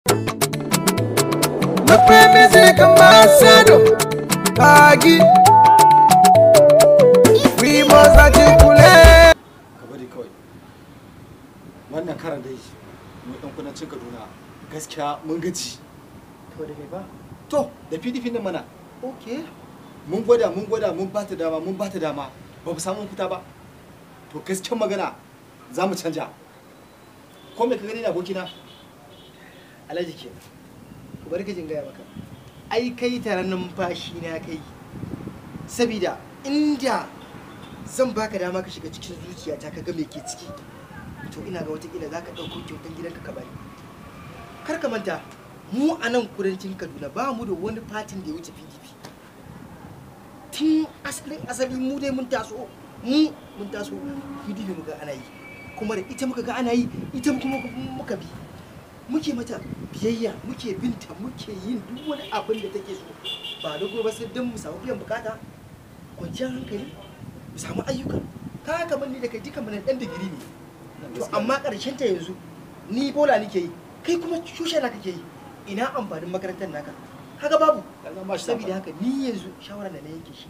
Mafi music ambassador Agi We must articulate ka bari kawai wannan karan dai mu ɗan kudancin kaduna gaskiya mun gaji to da me ba to da pdp nan mana okay mun gwada mun gwada mun ba ta dama mun ba ta dama ba mu samu fita ba to gaskiyar magana za mu canja ko me ka gani da abokina alhaji ke ku bari ka jin gaya maka ai kai taron numfashi na kai sabida inda zan baka dama ka shiga cikin zuciyata ka ga me ke ciki to ina ga watakila za ka ɗauko kyautan gidanka ka bari kar ka manta mu a nan kudancin kaduna ba mu da wani fatin da ya wuce pdp tun asalin asali mu dai mun taso mu mun taso pdp muka ana yi kuma da ita muka ga ana yi ita kuma muka bi muke mata biyayya muke binta muke yin duk wani abin da take so ba da gobe sai don mu samu biyan bukata kwanciyar hankali mu samu ayyuka ka kamar ni da kai duka mana dan digiri ne to amma karshen ta yanzu ni bola nake yi kai kuma shushe na kake yi ina amfanin makarantar naka kaga babu saboda haka ni yanzu shawara da na yanke shi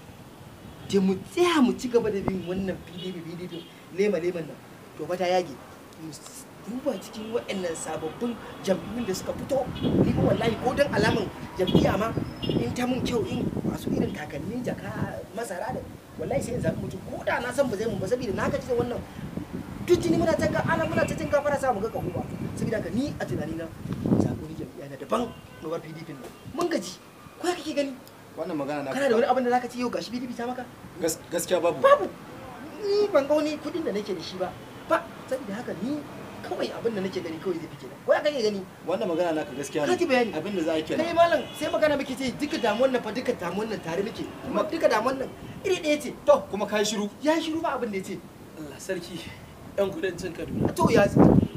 da mu tsaya mu ci gaba da bin wannan pdp pdp lema leman nan to fa ta yage mu duba cikin waɗannan sababbin jam'iyyun da suka fito ni ba wallahi ko dan alaman jam'iyya ma in ta mun kyau in masu irin takalmin jaka masara da wallahi sai in zaɓi mutum ko da na san ba zai mun ba saboda na gaji da wannan duk jini muna ta ana muna ta jin gafara sa mu ga kahuwa saboda haka ni a tunanina zaɓi ni jam'iyya na daban na bar PDP nan mun gaji ko ya kake gani wannan magana na kana da wani abin da zaka ce yau gashi PDP ta maka Gas- gaskiya babu babu ni ban ga wani kudin da nake da shi ba ba saboda haka ni kawai abin da nake gani kawai zai fi kenan ko ya kake gani wannan magana naka gaskiya Ka ji bayani. abin da za a yi kai kenan malam sai magana muke ce duka damuwan nan fa duka damuwan nan tare muke kuma duka damuwan nan iri ɗaya ce to kuma kai shiru ya shiru ba abin da ya ce Allah sarki yan kudancin Kaduna to ya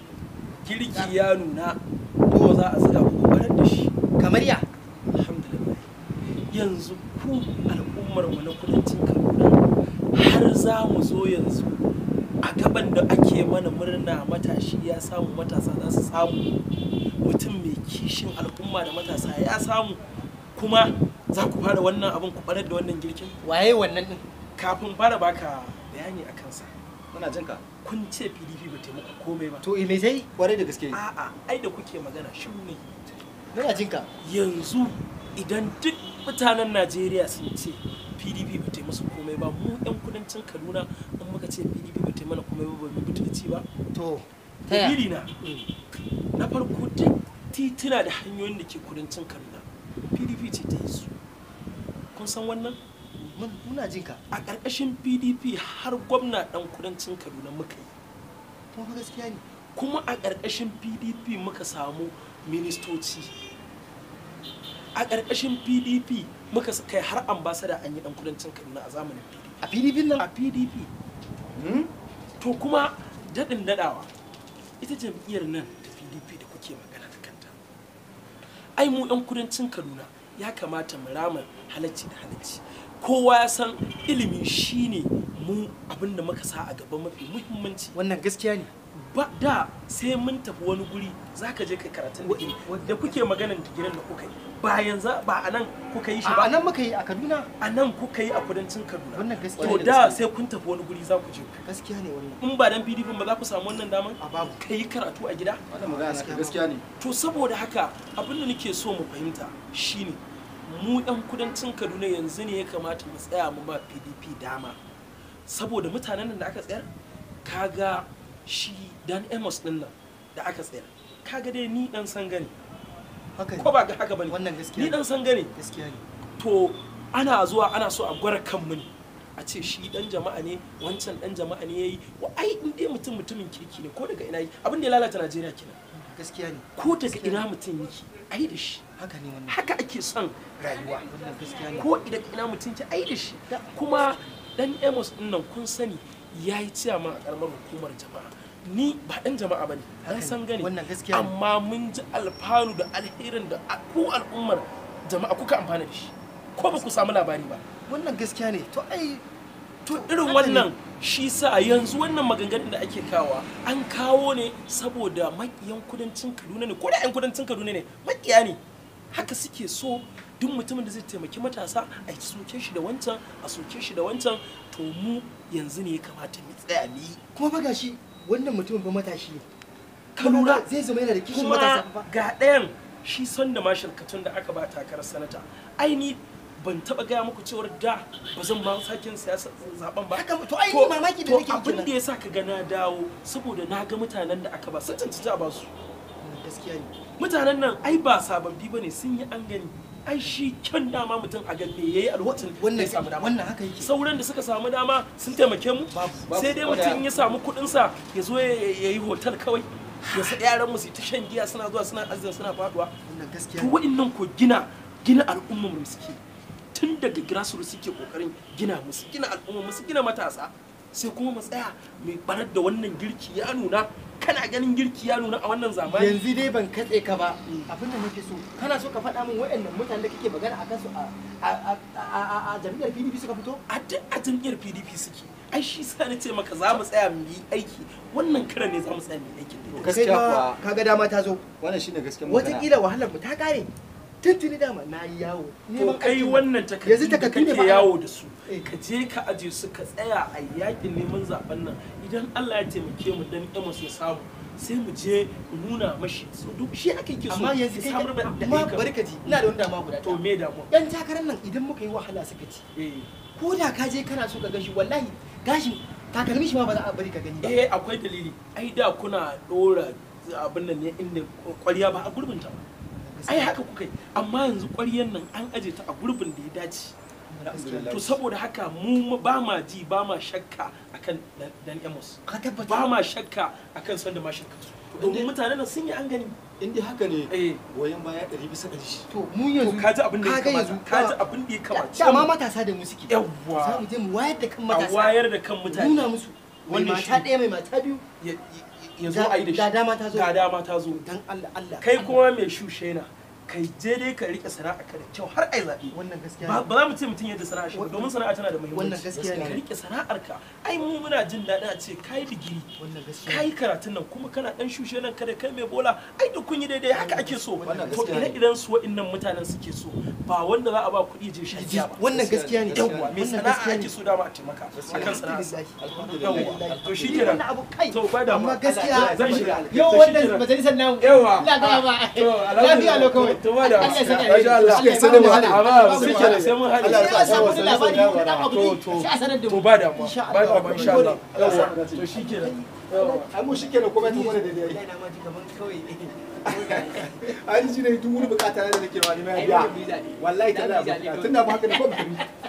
girki ya nuna ko za a tsaya ku barar da shi kamar ya alhamdulillah yanzu ku al'ummar mu na kudancin Kaduna har za mu zo yanzu a gaban da ake mana murna matashi ya samu matasa za su samu mutum mai kishin al'umma da matasa ya samu kuma za ku fara wannan abin ku barar da wannan girkin waye wannan din kafin fara baka bayani a kansa muna jin ka kun ce pdp ba ta muku komai ba to me sai kwarai da gaske a'a ai da kuke magana shiru ne muna jin ka yanzu idan duk mutanen najeriya sun ce pdp ba ta yi musu komai ba mu yan kudancin kaduna in muka ce pdp ba ta yi mana komai ba ba mu butulci ba to ta ya dalili na na farko duk tituna da hanyoyin da ke kudancin kaduna pdp ce ta yi su kun san wannan mun- muna jin ka a ƙarƙashin pdp har gwamna ɗan kudancin kaduna muka yi kuma fa gaskiya ne kuma a ƙarƙashin pdp muka samu ministoci a ƙarƙashin pdp muka s- kai har ambasada an yi ɗan kudancin kaduna a zamanin pdp a PDP nan a pdp Hmm? to kuma daɗin daɗawa ita jam'iyyar nan ta pdp da kuke magana da kanta ai mu 'yan kudancin kaduna ya kamata mu rama halacci da halacci kowa ya san ilimi shine mu abinda muka sa a gaba mafi muhimmanci wannan gaskiya ne ba da sai mun tafi wani guri za ka je kai karatun digiri da kuke maganan digirin da kuka yi ba yanzu ba a nan kuka yi shi a ba nan muka yi a Kaduna a nan kuka yi a kudancin kaduna wannan gaskiya to ne da sai kun tafi wani guri za ku je gaskiya ne wannan in ba dan pdp ba za ku samu wannan daman a babu ka yi karatu a gida wannan magana naka gaskiya ne to saboda haka abin da nake so mu fahimta shine mu yan kudancin kaduna yanzu ne ya kamata mu tsaya mu ba pdp dama saboda mutanen nan da aka tsayar kaga shi dan amos din nan da aka tsayar kaga dai ni dan san gani haka ne ko ba ga haka bane wannan gaskiya ni ne dan san gani gaskiya ne to ana zuwa ana so a gwara kanmu ne a ce shi dan jama'a ne wancan dan jama'a ne yayi wa ai in dai mutum mutumin kirki ne ko daga ina yi abin da ya lalata Najeriya kenan gaskiya ne ko daga ina mutum yake ai da shi haka ne wannan haka ake son rayuwa wannan gaskiya ne ko idan ina mutum ke ai da shi kuma dan Amos din nan kun sani yayi ciyama a karamar hukumar jama'a ni ba dan jama'a bane Haka an ne, san gani wannan gaskiya ne. amma mun ji alfanu da alherin da a- ku al'ummar jama'a kuka amfana da shi ko ba ku samu labari ba wannan gaskiya ne to ai to irin wannan shi sa yanzu wannan maganganun da ake kawa an kawo ne saboda makiyan kudancin kaduna ne ko da yan kudancin kaduna ne makiya ne haka suke so duk mutumin da zai taimaki matasa a soke shi da wancan a soke shi da wancan to mu yanzu ne ya kamata mu tsaya mu yi kuma ba gashi wannan mutumin ba matashi ne ka lura zai zama yana da kishin kuma matasa ba ga ɗayan shi son da mashal katun da aka ba takarar sanata aini ban taba gaya muku cewar da ba zan ma sake siyasa zaben ba Haka, to ai ni mamaki da to nake abin kenan. da yasa ka ga na dawo saboda na ga mutanen da aka ba sun cancanci a ba su gaskiya ne mutanen nan ai ba sababbi bane sun yi an gani ai shi kyan dama mutum a ganne yayi alwatin da wannan ya samu dama wannan haka yake sauran da suka samu dama sun taimake mu babu. sai dai mutum in ya samu kuɗin sa ya zo ya ya yi hotel kawai ya sa yaran mu su yi ta shan giya suna zuwa suna azan suna faduwa wannan gaskiya to ne wa'annan ko gina gina al'ummar mu suke tun daga grassroots suke kokarin gina musu gina al'ummar mu su gina matasa sai kuma mu tsaya mai barar da wannan girki ya nuna kana ganin girki ya nuna a wannan zamani yanzu dai ban katse ka ba abin da nake so kana so ka faɗa min waɗannan mutanen da kake magana a kansu a a a a a jami'ar PDP suka fito a duk a jam'iyyar pdp suke ai shi sa na ce maka za mu tsaya mu yi aiki wannan karan ne za mu tsaya mu yi aikin da gaskiya kuwa kaga dama ta zo wannan shine gaskiyar magana watakila wahalar mu ta kare tuntuni dama na yi yawo to neman kai aikin nan. wannan yanzu takardu da takardu ne kake ba yawo da su Eh. ka je ka aje su ka tsaya a yakin neman zaben nan idan Allah ya taimake mu dan Amos ya samu sai mu je mu nuna mashi so duk shi ake ke so amma yanzu ya kai samar da amma ayyuka. bari ka ji ina da wani dama guda to ɗaya. me damu yan takarar nan idan muka yi wahala suka ci eh ko da ka je kana so ka gashi wallahi gashin takalmi shi ma ba za a bari ka gani ba eh akwai dalili ai da kuna dora abin nan ne inda kwariya ba a gurbin ta ba ai haka kuka yi amma yanzu ƙwaryan nan an aje ta a gurbin da ya dace Alhamdulillah. to saboda haka mu ba ma ji ba ma shakka akan Dan- dan emos ka tabbata ba ma shakka akan sanda ma shakka su domin mutanen nan sun yi an gani in dai haka ne eh goyon baya ɗari bisa ɗari to mu yanzu to kaji abin da ya kaga kamata yanzu kaji abin da ya kamata dama matasa da mu suke za yawwa mu je mu wayar da kan a matasa wayar da kan mutane nuna musu mai Wannan mata shi. ɗaya mai mata biyu ya ya zo a yi da shi ga dama ta zo ga dama ta zo dan Allah Allah kai kuma mai shushena kai je dai ka rike sana'a ka da kyau har ai zaɓe wannan gaskiya ba ne ba za mu ce mutum yadda sana'a shi ba Wannan- domin sana'a tana da muhimmanci wannan gaskiya ne. ka rike sana'ar ka ai mu muna jin daɗin a ce kai digiri wannan gaskiya kai karatun nan kuma kana dan shushe nan kada kai mai bola ai duk kun yi daidai haka ake so Wannan to gaskiya ne. ire idan su wa'annan mutanen suke so ba wanda za a ba kuɗi je shan giya ba wannan gaskiya ne yawwa mai wannan sana'a gaskiya ne ake so dama a taimaka akan sana'a Alhamdulillah. yawwa to shi kenan wannan abu kai to ba da amma gaskiya zan shiga yau To shi wannan kenan. majalisar namu Yawa. ina ga ba to lafiya alo kawai to ba da Allah ya saka Masha Allah. Allah ya Sai dai mu saka haɗe. alheri. amma sai kenan sai mun haɗe Allah ya Sai a samu wani Yawa, labari sai ko dan abu to ne to sai a sanar da to mu ba damuwa Insha ba Allah. damuwa insha Allah Allah ya sa yawa mu dace. to shi kenan ai mu shikenan komai ta gwada daidai Wallahi na ma ji kaman kawai ai shi ne duk wani bukata na da nake ma ni ma ya biya wallahi ta da tunda ba haka ne ko ba